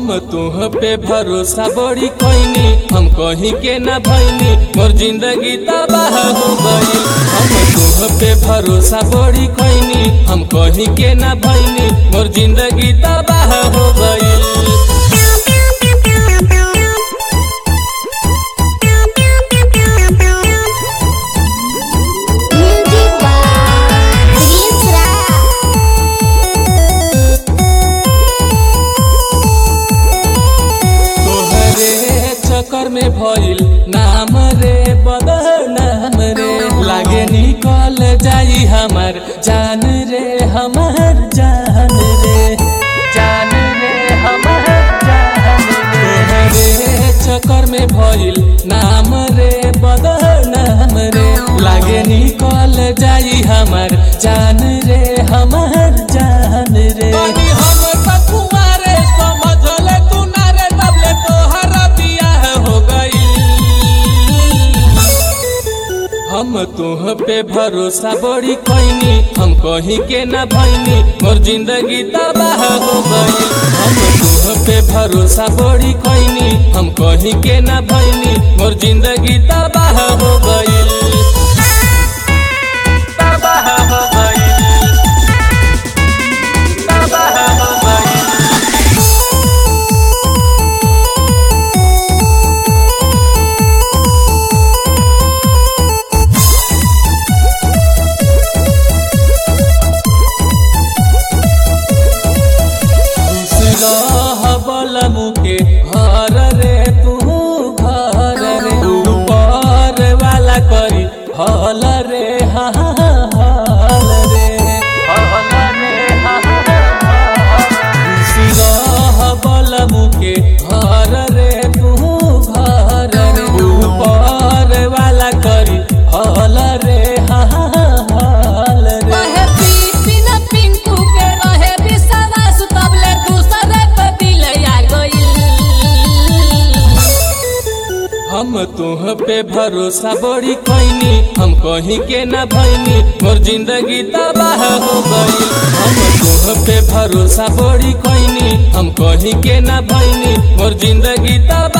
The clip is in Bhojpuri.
हम तुह पे भरोसा बड़ी कैनी हम कहीं के ना भैनी मोर जिंदगी तबाह हो गई हम तुह पे भरोसा बड़ी कैनी हम कहीं के ना भैनी मोर जिंदगी तबाह हो गई Music by Isra. तोहरे चक्कर में भइल नाम रे बदनाम रे लागे निकल जाई हमार जान रे हमार जान रे जान रे हमार जान रे तोहरे चक्कर में भइल नाम रे बदनाम रे लागे निकल जाई हमार जान रे हमार जान रे हम तकुआरे समझले तू ना रे तबले तोहरा बियाह हो गई हम तुह पे भरोसा बड़ी कैनी हम कहीं के ना भैनी मोर जिंदगी तबाह हो गई हम तुह पे भरोसा बड़ी कैनी हम कहीं के ना भैनी मोर जिंदगी तबाह हो गई तबाह हो गई तबाह हो गई बल मुके हर रे तू घर रे ऊपर वाला करी हल रे हा हा, हल रे हल रे हा हा, बल मुके हर रे तू घर रे ऊपर वाला करी हल रे हा हा, हल रे रहे बिपिन पिंकू के रहे विश्वास तबले दूसरे पे दिल आ गइल हम तुह पे भरोसा बड़ी कैनी हम कहीं के ना भैनी मोर जिंदगी तबाह हो गई हम तुह पे भरोसा बड़ी कैनी हम कहीं के ना भैनी मोर जिंदगी तबाह